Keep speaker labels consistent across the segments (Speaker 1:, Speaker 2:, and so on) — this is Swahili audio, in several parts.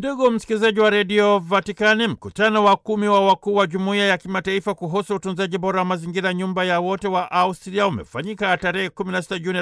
Speaker 1: Ndugu msikilizaji wa redio Vatikani, mkutano wa kumi wa wakuu wa jumuiya ya kimataifa kuhusu utunzaji bora wa mazingira, nyumba ya wote wa Austria umefanyika tarehe 16 Juni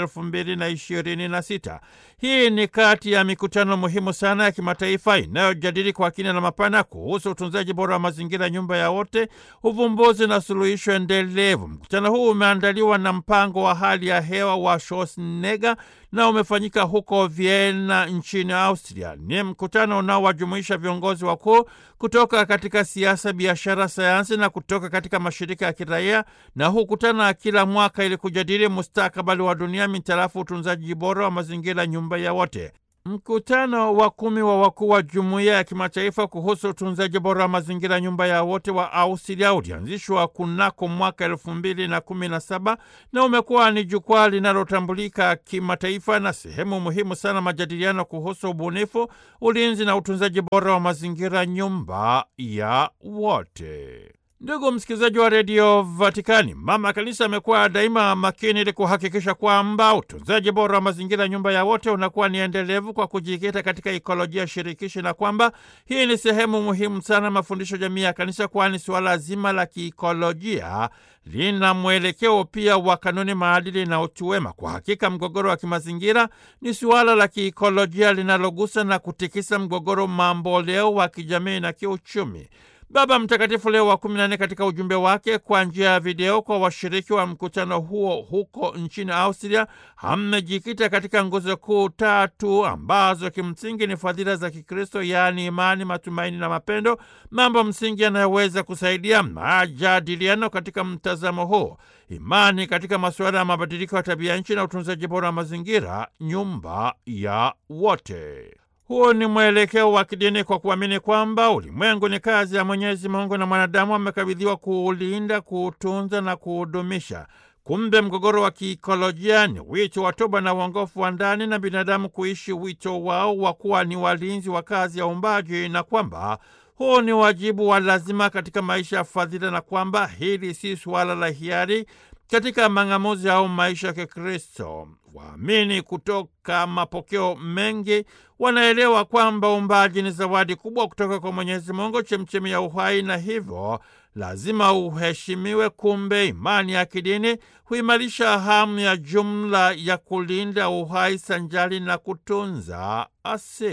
Speaker 1: 2026. Hii ni kati ya mikutano muhimu sana ya kimataifa inayojadili kwa kina na mapana kuhusu utunzaji bora wa mazingira, nyumba ya wote, uvumbuzi na suluhisho endelevu. Mkutano huu umeandaliwa na mpango wa hali ya hewa wa Schwarzenegger na umefanyika huko Vienna nchini Austria. Ni mkutano unaowajumuisha viongozi wakuu kutoka katika siasa, biashara, sayansi na kutoka katika mashirika ya kiraia, na hukutana kila mwaka ili kujadili mustakabali wa dunia mitarafu utunzaji bora wa mazingira, nyumba ya wote. Mkutano wa kumi wa wakuu wa jumuiya ya kimataifa kuhusu utunzaji bora wa mazingira nyumba ya wote wa Austria ulianzishwa kunako mwaka elfu mbili na kumi na saba na umekuwa ni jukwaa linalotambulika kimataifa na sehemu muhimu sana majadiliano kuhusu ubunifu, ulinzi na utunzaji bora wa mazingira nyumba ya wote. Ndugu msikilizaji wa redio Vatikani, mama kanisa amekuwa daima makini ili kuhakikisha kwamba utunzaji bora wa mazingira nyumba ya wote unakuwa ni endelevu kwa kujikita katika ikolojia shirikishi, na kwamba hii ni sehemu muhimu sana mafundisho jamii ya kanisa, kwani suala zima la kiikolojia lina mwelekeo pia wa kanuni, maadili na utu wema. Kwa hakika mgogoro wa kimazingira ni suala la kiikolojia linalogusa na kutikisa mgogoro mamboleo wa kijamii na kiuchumi. Baba Mtakatifu Leo wa kumi na nne katika ujumbe wake kwa njia ya video kwa washiriki wa mkutano huo huko nchini Austria amejikita katika nguzo kuu tatu ambazo kimsingi ni fadhila za Kikristo, yaani imani, matumaini na mapendo, mambo msingi yanayoweza kusaidia majadiliano katika mtazamo huo: imani katika masuala ya mabadiliko ya tabia nchi na utunzaji bora wa mazingira, nyumba ya wote. Huo ni mwelekeo wa kidini kwa kuamini kwamba ulimwengu ni kazi ya Mwenyezi Mungu na mwanadamu amekabidhiwa kuulinda, kuutunza na kuudumisha. Kumbe mgogoro wa kiikolojia ni wito wa toba na uongofu wa ndani na binadamu kuishi wito wao wa kuwa ni walinzi wa kazi ya uumbaji, na kwamba huu ni wajibu wa lazima katika maisha ya fadhila, na kwamba hili si suala la hiari katika mang'amuzi au maisha ya Kikristo. Waamini kutoka mapokeo mengi wanaelewa kwamba uumbaji ni zawadi kubwa kutoka kwa Mwenyezi Mungu, chemchemi ya uhai, na hivyo lazima uheshimiwe. Kumbe imani ya kidini huimarisha hamu ya jumla ya kulinda uhai sanjali na kutunza asili.